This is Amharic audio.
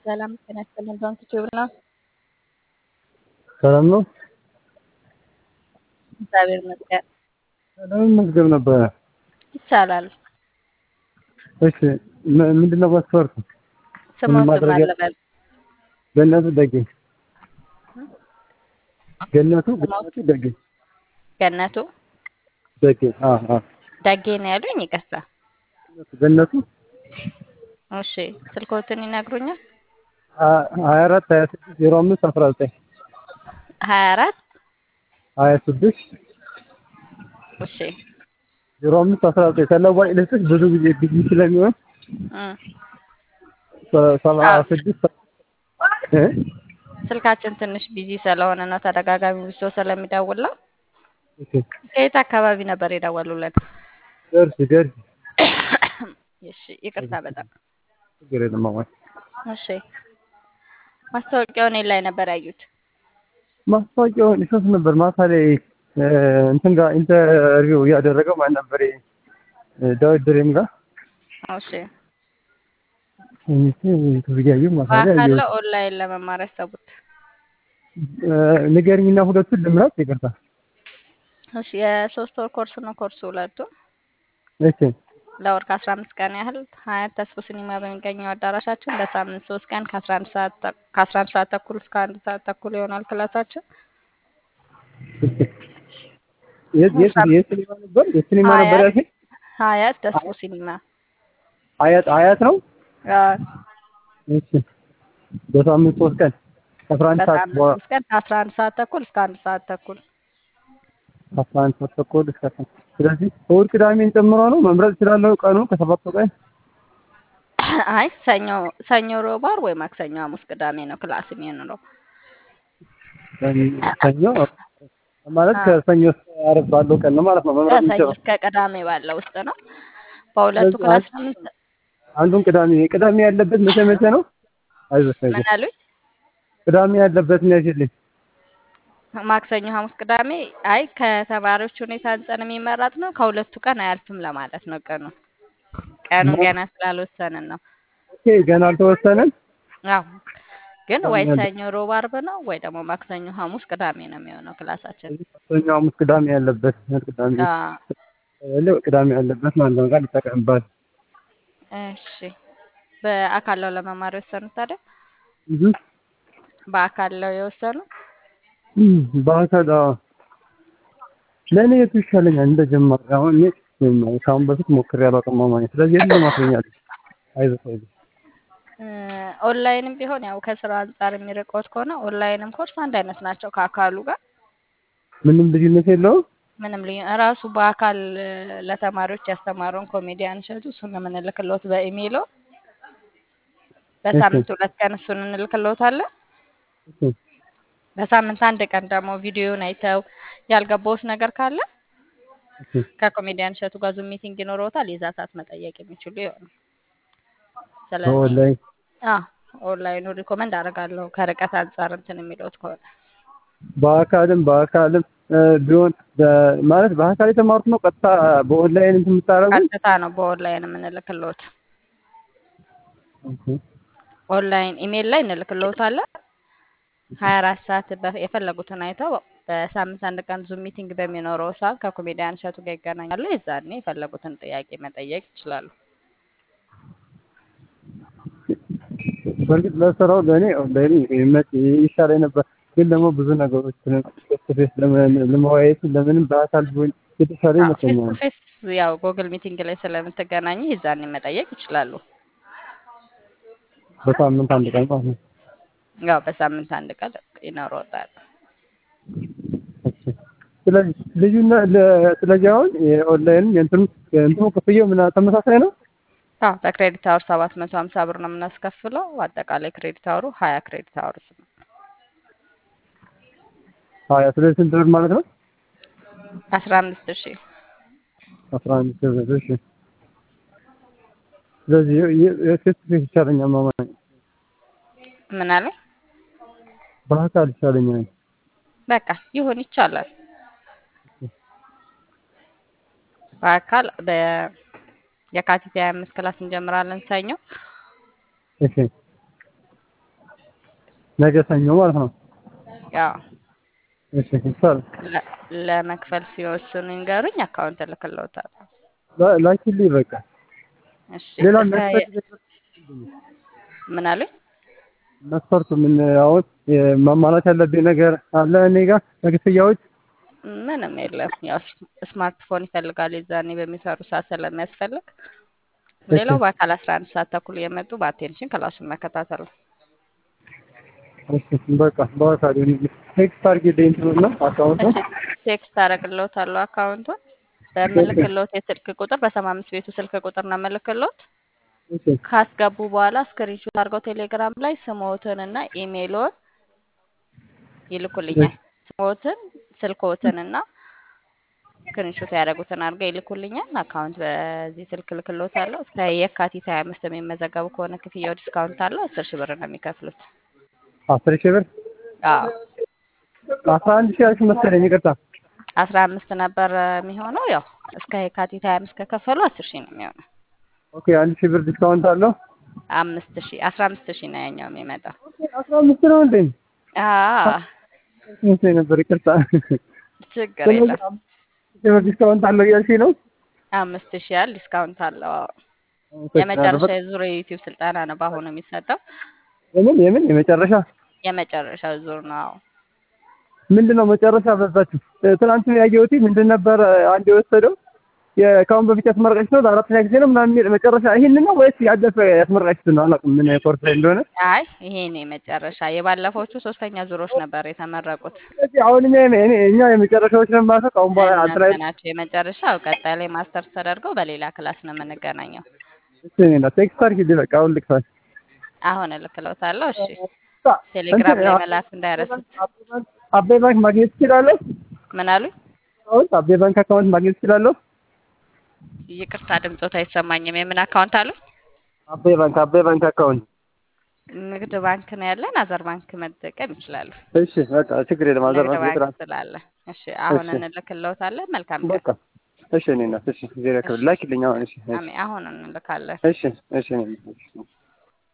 ሰላም ጤና ይስጥልን። ባንክ ቲዩብ ነው። ሰላም ነው። እግዚአብሔር ይመስገን። ለምን መዝገብ ነበረ? ይቻላል። እሺ ም- ምንድን ነው መስፈርቱ? ስሞት ማድረግ ያ- ማለበል ገነቱ ደጌ ገነቱ ስሞት ገነቱ ደጌ ገነቱ ደጌ አ አ ዳጌ ነው ያሉኝ። ይቅርታ። ገነቱ እሺ ስልኮትን ይነግሩኛል። አ- ሀያ አራት ሀያ ስድስት ዜሮ አምስት አስራ ዘጠኝ ሀያ አራት ሀያ ስድስት እሺ ዜሮ አምስት አስራ ዘጠኝ ተለዋጭ ልስጥሽ ብዙ ጊዜ ቢዚ ስለሚሆን እም። ሰ- ሰባ አዎ ስድስት እ ስልካችን ትንሽ ቢዚ ስለሆነ ነው ተደጋጋሚ ብሶ ስለሚደውል ነው። እሺ ከየት አካባቢ ነበር የደወሉልን? ደርሲ ደርሲ እሺ ይቅርታ በጣም ችግር የለም ማማ እሺ ማስታወቂያውን ላይ ነበር ያዩት። ማስታወቂያውን እሸት ነበር ማታ ላይ እ፣ እንትን ጋር ኢንተርቪው እያደረገው ማን ነበር እ፣ ዳዊት ድሬም ጋር እሺ ተዘጋዩ ማታ ላይ በአካል አየሁት። ኦንላይን ለመማር ያሰቡት? እ፣ ንገሪኝና ሁለቱን ልምራት ይቅርታ እሺ የሶስት ወር ኮርስ ነው ኮርሱ ሁለቱ እሺ ለወር ከአስራ አምስት ቀን ያህል ሀያት ተስፎ ሲኒማ በሚገኘው አዳራሻችን በሳምንት ሶስት ቀን ከአስራ አንድ ሰዓት ተ- ከአስራ አንድ ሰዓት ተኩል እስከ አንድ ሰዓት ተኩል ይሆናል ክላሳችን። የት የት የት ሲኒማ ነበር የት ሲኒማ ነበር ሀያት ያልሽኝ? ሀያት ተስፎ ሲኒማ አያት አያት ነው አዎ፣ እሺ በሳምንት ሶስት ቀን አስራ አንድ ሰዓት በሳምንት በኋላ ሶስት ቀን ከአስራ አንድ ሰዓት ተኩል እስከ አንድ ሰዓት ተኩል አስራ አንድ ሰዓት ተኩል እስከ አስራ ስለዚህ እሑድ ቅዳሜን ጨምሮ ነው መምረጥ እችላለሁ ቀኑ ከሰባቱ ቀን አይ ሰኞ ሰኞ፣ ሮብ፣ ዓርብ ወይ ማክሰኞ፣ ሐሙስ፣ ቅዳሜ ነው ክላስ የሚሆነው። ሰኞ ማለት አዎ ከሰኞ እስከ ዓርብ ባለው ቀን ነው ማለት ነው መምረጥ ከሰኞ የምችለው እስከ ቅዳሜ ባለው ውስጥ ነው። በሁለቱ ስለዚህ ክላስ አንድ ነው። አንዱን ቅዳሜ ቅዳሜ ያለበት መቼ መቼ ነው አይዞሽ ምን አይዞሽ አሉኝ? ቅዳሜ ያለበት ነው ያሽልኝ ማክሰኞ፣ ሐሙስ፣ ቅዳሜ አይ ከተማሪዎች ሁኔታ አንጻር የሚመረጥ ነው። ከሁለቱ ቀን አያልፍም ለማለት ነው። ቀኑ ቀኑን ገና ስላልወሰንን ነው። ኦኬ ገና አልተወሰነም አዎ ግን ቅዳሜ ወይ ያለ ሰኞ፣ ሮብ፣ ዓርብ ነው ወይ ደግሞ ማክሰኞ፣ ሐሙስ፣ ቅዳሜ ነው የሚሆነው ክላሳችን። ስለዚህ ሰኞ ሐሙስ ቅዳሜ ያለበት ቅዳሜ አዎ ያለው ቅዳሜ ያለበት ማለት ነው ቃል ይጠቀምባል እሺ። በአካል ነው ለመማር የወሰኑት ታዲያ? እህ በአካል ነው የወሰኑት? በአካል አዎ ለእኔ የቱ ይሻለኛል እንደ ጀማሪ አሁን እኔ ከአሁን በፊት ሞክሬ አላውቅም ማማኝ ስለዚህ የት ለማስለኛል አይዞህ አይዞህ እ፣ ኦንላይንም ቢሆን ያው ከስራ አንጻር የሚርቆት ከሆነ ኦንላይንም ኮርስ አንድ አይነት ናቸው ከአካሉ ጋር ምንም ልዩነት የለውም ምንም ልዩ ራሱ በአካል እ፣ ለተማሪዎች ያስተማረውን ኮሜዲያን እሸቱ እሱን ነው የምንልክሎት በኢሜይሎ እሺ በሳምንት ሁለት ቀን እሱን እንልክሎታለን። እሺ በሳምንት አንድ ቀን ደግሞ ቪዲዮውን አይተው ያልገባውት ነገር ካለ እሺ ከኮሜዲያን እሸቱ ጋር ዙም ሚቲንግ ይኖረውታል። የዛ ሰዓት መጠየቅ የሚችሉ ይሆናል። ስለዚህ በኦንላይን አዎ ኦንላይኑ ሪኮመንድ አደርጋለሁ ከርቀት አንጻር እንትን የሚለውት ከሆነ በአካልም በአካልም እ፣ ቢሆን በ- ማለት በአካል የተማሩት ነው ቀጥታ በኦንላይን እንትን የምታደርጉት ቀጥታ ነው በኦንላይን የምንልክሎት። ኦኬ ኦንላይን ኢሜይል ላይ እንልክሎታለን። ሀያ አራት ሰዓት በ- የፈለጉትን አይተው በሳምንት አንድ ቀን ዙም ሚቲንግ በሚኖረው ሰዓት ከኮሜዲያን እሸቱ ጋር ይገናኛሉ። የዛኔ የፈለጉትን ጥያቄ መጠየቅ ይችላሉ። በእርግጥ ለስራው ለእኔ ኦንላይን ይመች ይሻለኝ ነበር፣ ግን ደግሞ ብዙ ነገሮች ፌስ ለመወያየት ለምንም በአካል ቢሆን የተሻለ ፌስ ቱ ይመስለኛል። ፌስ ያው ጎግል ሚቲንግ ላይ ስለምትገናኙ የዛኔ መጠየቅ ይችላሉ። በሳምንት አንድ ቀን ማለት ነው። ያው በሳምንት አንድ ቀን ይኖረውታል። እሺ። ስለዚህ ልዩነት ለ- ስለዚህ አሁን የኦንላይን የእንትኑ የእንትኑ ክፍያው ምን ተመሳሳይ ነው? አዎ በክሬዲት አወር ሰባት መቶ ሀምሳ ብር ነው የምናስከፍለው። አጠቃላይ ክሬዲት አወሩ ሀያ ክሬዲት አወርስ ነው። ሀያ ስለዚህ ስንት ብር ማለት ነው? አስራ አምስት ሺህ አስራ አንድ ሺህ ብር። እሺ። ስለዚህ የፌስ ቱ ፌስ ይሻለኛል ማማኝ፣ ምን አለ በአካል ይሻለኛል። በቃ ይሁን ይቻላል። በአካል በየካቲት ሀያ አምስት ክላስ እንጀምራለን ሰኞ። እሺ ነገ ሰኞ ማለት ነው። ያው እሺ ይቻላል። ለ- ለመክፈል ሲወስኑ ይንገሩኝ፣ አካውንት እልክልዎታለሁ። ላ- ላኪልኝ በቃ። እሺ ሌላ እስከ መስፈርት ምን አሉኝ? መስፈርቱ ምን አሁን ማሟላት ያለብኝ ነገር አለ እኔ ጋር ለክፍያዎች? ምንም የለም። ያው ስ- ስማርትፎን ይፈልጋል የዛኔ በሚሰሩ ሰዓት ስለሚያስፈልግ፣ ሌላው በአካል አስራ አንድ ሰዓት ተኩል እየመጡ በአቴንሽን ክላሱን መከታተል ነው። እሺ በቃ በአካል ቴክስት አድርጊልኝ እንትኑና አካውንቱን እሺ ቴክስት አደርግልዎታለሁ አካውንቱን በምልክልዎት የስልክ ቁጥር በሰባ አምስት ቤቱ ስልክ ቁጥር ነው ምልክልዎት። እሺ ካስገቡ በኋላ ስክሪንሾት አድርገው ቴሌግራም ላይ ስሞትን እና ኢሜይሎን ይልኩልኛል። ስሞትን፣ ስልክዎትን እና ስክሪንሾት ያደረጉትን አድርገው ይልኩልኛል። አካውንት በዚህ ስልክ ልክልዎታለሁ። እስከ የካቲት ሀያ አምስት የሚመዘገቡ ከሆነ ክፍያው ዲስካውንት አለው። አስር ሺህ ብር ነው የሚከፍሉት። አስር ሺህ ብር አዎ አስራ አንድ ሺህ ያልሽ መሰለኝ ይቅርታ። አስራ አምስት ነበር የሚሆነው። ያው እስከ የካቲት ሀያ አምስት ከከፈሉ አስር ሺህ ነው የሚሆነው። ኦኬ አንድ ሺህ ብር ዲስካውንት አለው። አምስት ሺህ አስራ አምስት ሺህ ነው ያኛው የሚመጣው። አስራ አምስት ነው እንዴ? አዎ መስሎኝ ነበር ይቅርታ። ችግር ስለዚህ የለም። አምስት ሺህ ብር ዲስካውንት አለው እያልሽኝ ነው? አምስት ሺህ ያህል ዲስካውንት አለው። አዎ። አመሰግናለሁ። የመጨረሻ በቃ ዙር የዩቲዩብ ስልጠና ነው በአሁኑ የሚሰጠው። የምን የምን የመጨረሻ የመጨረሻው ዙር ነው። አዎ። ምንድን ነው መጨረሻ በዛችሁ? ትናንት ያየሁት ምንድን ነበር አንድ የወሰደው የካሁን በፊት ያስመረቀች ነው ለአራተኛ ጊዜ ነው ምናምን የሚል መጨረሻ ይህንን ነው ወይስ ያለፈ ያስመረቀች ነው? አላውቅም ምን ኮርስ ላይ እንደሆነ። አይ ይሄ ነው የመጨረሻ። የባለፎቹ ሶስተኛ ዙሮች ነበር የተመረቁት። ስለዚህ አሁን እኛ የመ- እኔ- እኛ የመጨረሻዎች ነው ማለት ነው። ከአሁን በኋላ አንተ ላይ እናንተ ናቸው የመጨረሻው። ቀጣይ ላይ ማስተርስ ተደርገው በሌላ ክላስ ነው የምንገናኘው። ቴክስት አድርጊልኝ በቃ አሁን ልክፋል። አሁን እልክልዎታለሁ። እሺ ቴሌግራም ላይ መላክ እንዳይረሱት። አቤ ባንክ ማግኘት ትችላለሁ? ምን አሉኝ? አሁን አቤ ባንክ አካውንት ማግኘት ትችላለሁ? ይቅርታ ድምፆት አይሰማኝም። የምን አካውንት አሉ? አቤ ባንክ አቤ ባንክ አካውንት። ንግድ ባንክ ነው ያለን። አዘር ባንክ መጠቀም ይችላሉ። እሺ በቃ ችግር የለም። አዘር ንግድ ባንክ ባንክ ስላለ። እሺ አሁን እሺ። እንልክልዎታለን። መልካም ቀን። በቃ እሺ እኔ እናት እሺ ዜሮ ክብር ላኪልኝ አሁን እሺ እሺ አሜን። አሁን እንልካለን። እሺ እሺ እኔ እናት እሺ